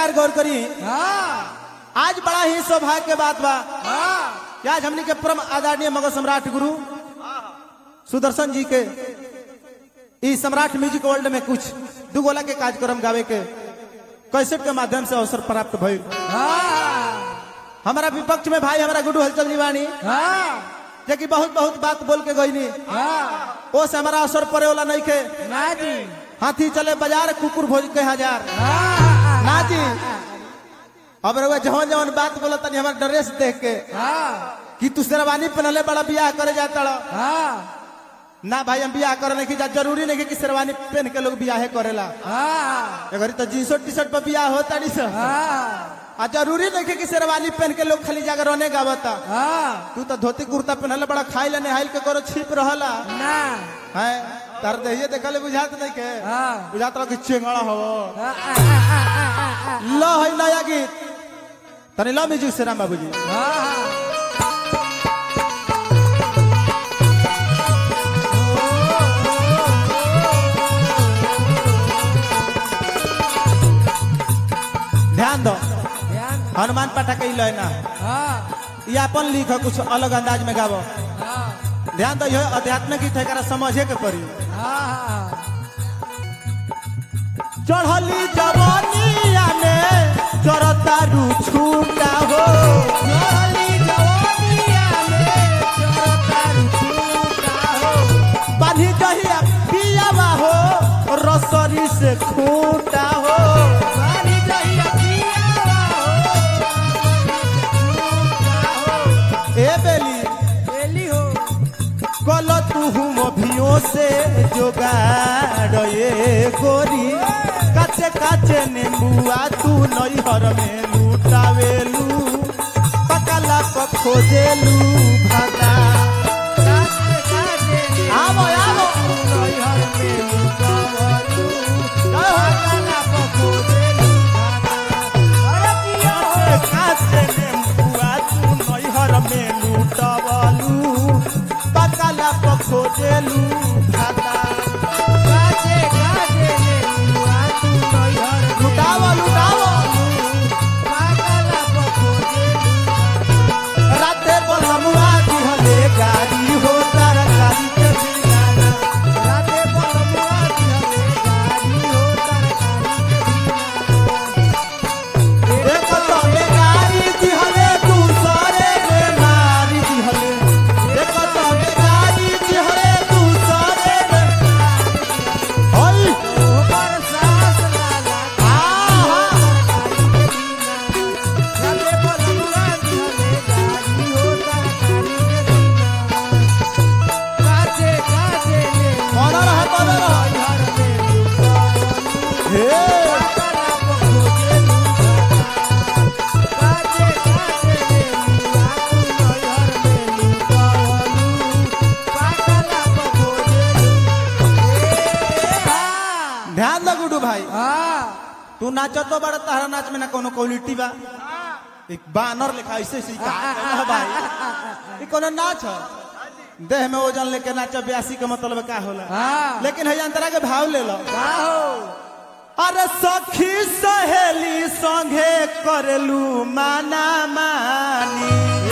कलाकार गौर करी हाँ आज बड़ा ही सौभाग्य के बात बा हाँ कि आज हमने के परम आदरणीय मगध सम्राट गुरु सुदर्शन जी के ई सम्राट म्यूजिक वर्ल्ड में कुछ दू गोला के कार्यक्रम गावे के कैसेट के माध्यम से अवसर प्राप्त भइल हाँ हमारा विपक्ष में भाई हमारा गुडू हलचल जीवानी हाँ जे कि बहुत बहुत बात बोल के गईनी हाँ ओ से हमारा अवसर पड़े वाला नहीं के ना जी हाथी चले बाजार कुकुर भोज के हजार हाँ ना जी अब रउआ जवन जवन बात बोला तनी हमारा ड्रेस देख के हाँ कि तू शेरवानी पहनले बड़ा बियाह करे जाता हाँ ना भाई हम बियाह करे नहीं जा जरूरी नहीं कि शेरवानी पहन के लोग बियाह करेला हाँ अगर तो जींस टी शर्ट पर बियाह होता नहीं सर हाँ आ जरूरी नहीं कि शेरवानी पहन के लोग खाली जाकर रोने गावता हाँ तू तो धोती कुर्ता पहनले बड़ा खाई ले नहाइल के करो छिप रहला ना है तार देहिए देखले बुझात नहीं के हाँ बुझात रहो कि चेंगड़ा हो हाँ, हाँ, हाँ, हाँ, हाँ, लो है नया गीत तनी लो म्यूजिक से राम बाबूजी हाँ ध्यान दो ध्यान हनुमान पाठक ही लो है ना हाँ ये अपन लिख कुछ अलग अंदाज में गावो हाँ ध्यान दो यह आध्यात्मिक गीत है एकरा समझे के पड़ी हाँ चढ़ली जवानिया में चरता रू छूटा हो चली जवानिया में चरता रुचूटा हो बाधी जहिया पियावा हो रसरी से खूटा हो बारी जहिया पियावा हो ए बेली बेली हो कल तू अभियो से जोगाड़ ये गोरी काचे काचे नेबुआ तू नैहर में लूटावेलू पकला प खोजेलू भागा काटे काटे ने आवो आवो नैहर में लुकावलू जय हो। काला पको देलू खाना अरे किया हो काचे नेबुआ तू नैहर में लूटावलू पकला प खोजेलू भागा काटे काटे ने लुआ तू नैहर में लुटावो लुटावो काला पको देलू राते बलमुआ दिहले गाड़ी हो तरकारी के बिगाना राते बलमुआ दिहले गाड़ी हो तरकारी के एक तोले गाड़ी दिहले दूसरे रे मारी दिहले एक तोले गाड़ी दिहले दूसरे रे ओई ऊपर सास लाला आहा राते बलमुआ दिहले गाड़ी हो तरकारी के बिना काटे काटे ने बड़ा रह बड़ा रह नैहर में लुकावलू हे काला पको देलू काटे काटे ने लुआ तू नैहर में लुकावलू काला पको देलू ए हा ध्यान दो गुडू भाई हाँ तू नाचत तो बड़ा तारा नाच में ना कोनो क्वालिटी बा एक बानर लिखा ऐसे ऐसे का है भाई ई कोनो नाच है देह में वजन लेके नाच ब्यासी के मतलब का होला हाँ लेकिन है अंतरा के भाव ले लो हो अरे सखी सहेली संगे करलू माना मानी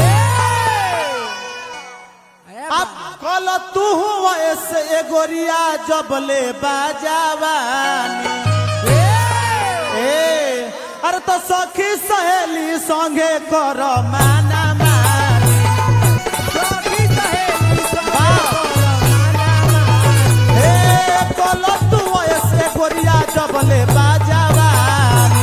अब कल तू ऐसे एगोरिया जबले बाजावानी ए अरे तो सखी सहेली संगे कर माना मानी ए कल तू ऐसे एगोरिया जबले बाजावानी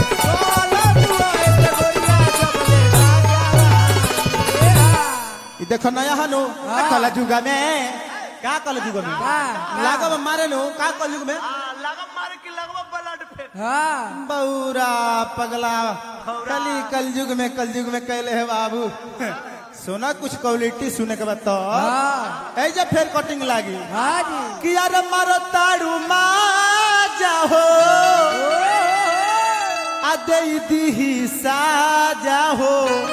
ई देखो नया हनु हाँ। कल जुगा में का कल जुग में का? लागब मारे नु का कल जुग में लगम मारे की लगवा ब्लड फेंक बौरा पगला कली कल युग में कल युग में कहले है बाबू सुना कुछ क्वालिटी सुने के बाद तो ऐसे फिर कटिंग लागी कि यार मारो ताड़ू मा जाहो आ दे दी साजा हो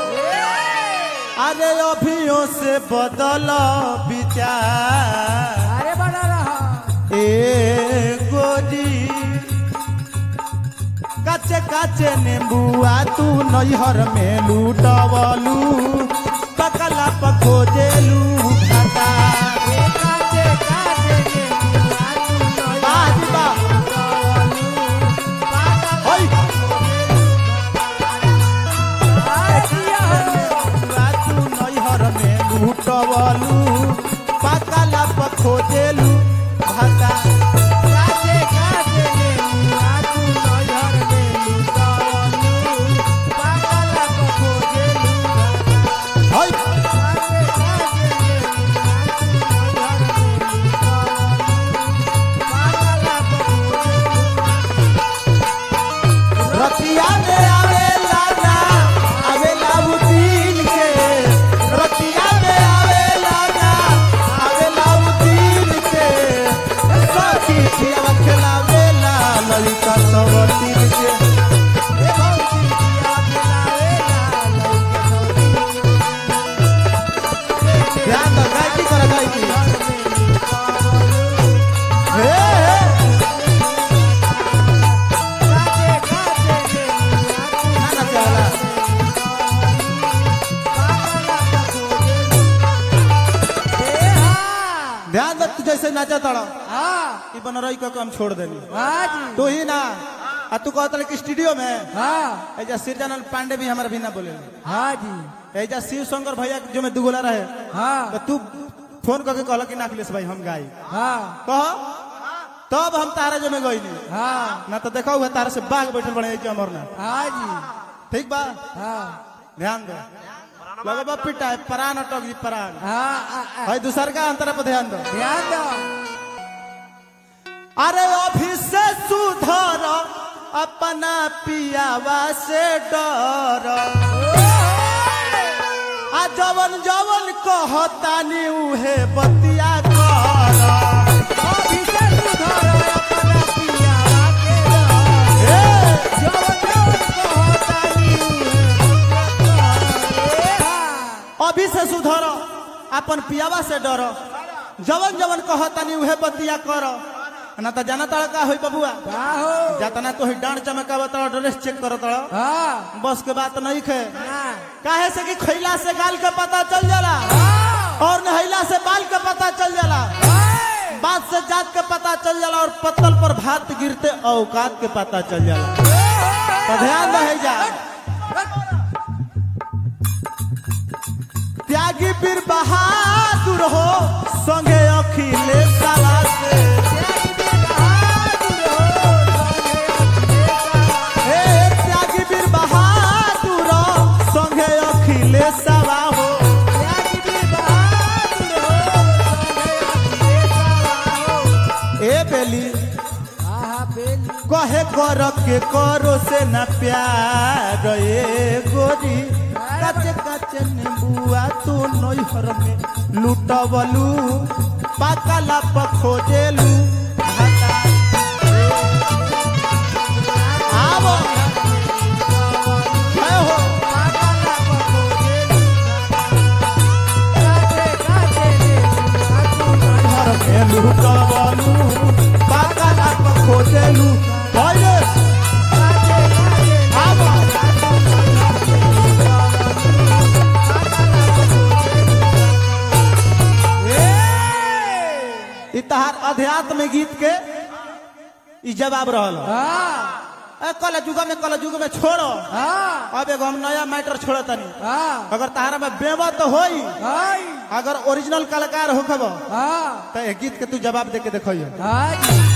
अरे अभियों से बदल विचार अरे बड़ा रहा ए गोरी काचे काचे नींबुआ तू नैहर में लूटवलू पकला पखोजेलू भाता काचे काचे नेनुआ तू नैहर बाजी बा होय नींबुआ तू नैहर में लूटवलू पकला पखोजेलू भाता काचे काचे नेनुआ तू नैहर में लुटावलू पागला को खोजेलू होय काचे काचे नेनुआ तू नैहर में लुटावलू पागला को खोजेलू रतिया में आवेला ना आवेला उ दिन के रतिया में आवेला ना आवेला उ दिन के सखी खिया खिलावेला ललिता सब तीन के ए भौजी किया खिलावेला लइके ध्यान दो गायकी कर गायकी हे हे काचे काचे नेनुआ तू ना ना चला पागला को खोजेलू ए हां ध्यान दो तू जैसे नाचा तड़ा हां ई बन रही को काम छोड़ देली हां जी तू ही ना आ तू कहत रहे कि स्टूडियो में हां ऐजा सिरजानंद पांडे भी हमारा भी ना बोले हां जी ऐजा शिव शंकर भैया जो में दुगोला रहे हां तो तू फोन करके कहला कि ना अखिलेश भाई हम गाई हां कह तब हम तारा जो में गईली हां ना तो देखा हुआ तारा से बाघ बैठल बने ऐसे अमरनाथ हां जी ठीक बा हां ध्यान दो लगबा पिटा है परान अटक जी परान हां भाई दूसर का अंतर पे ध्यान दो ध्यान दो अरे अभी से सुधर अपना पियावा से डर आ जवन जवन कहतानी उहे बतिया कर अभी से सुधर अपना पियावा के डर। हे! जवन जवन कहतानी उहे ए हां अभी से सुधर अपन पियावा से डर जवन जवन कहतानी उहे बतिया कर ना तो जाना तड़ का होई बबुआ का हो जातना तो ही डांड चमकावा तड़ ड्रेस चेक कर तड़ हां बस के बात नहीं खे हां काहे से कि खैला से गाल के पता चल जाला और नहैला से बाल के पता चल जाला बात से जात के पता चल जाला और पत्तल पर भात गिरते औकात के पता चल जाला तो ध्यान रहे जा त्यागी पीर बहादुर हो संगे अखिलेश सवा से हे त्यागी पीर बहादुर संगे अखिलेश सवा हो ए बेली कहे कर के करो से न प्यार ए गोरी काचे काचे नींबुआ तू नैहर में लूटबलू पाकला पखोजेलू भाता। आवो है हो नैहर में लूटबलू पाकला पखोजेलू होइले आवो ई तहार अध्यात्म गीत के ई जवाब रहल ए कल जुग में कल जुग में छोड़ो अब एगो हम नया मैटर छोड़ो तनी अगर तहारा में बेवा तो होई अगर ओरिजिनल कलाकार होखब तो ए गीत के तू जवाब दे के देखियो हाँ जी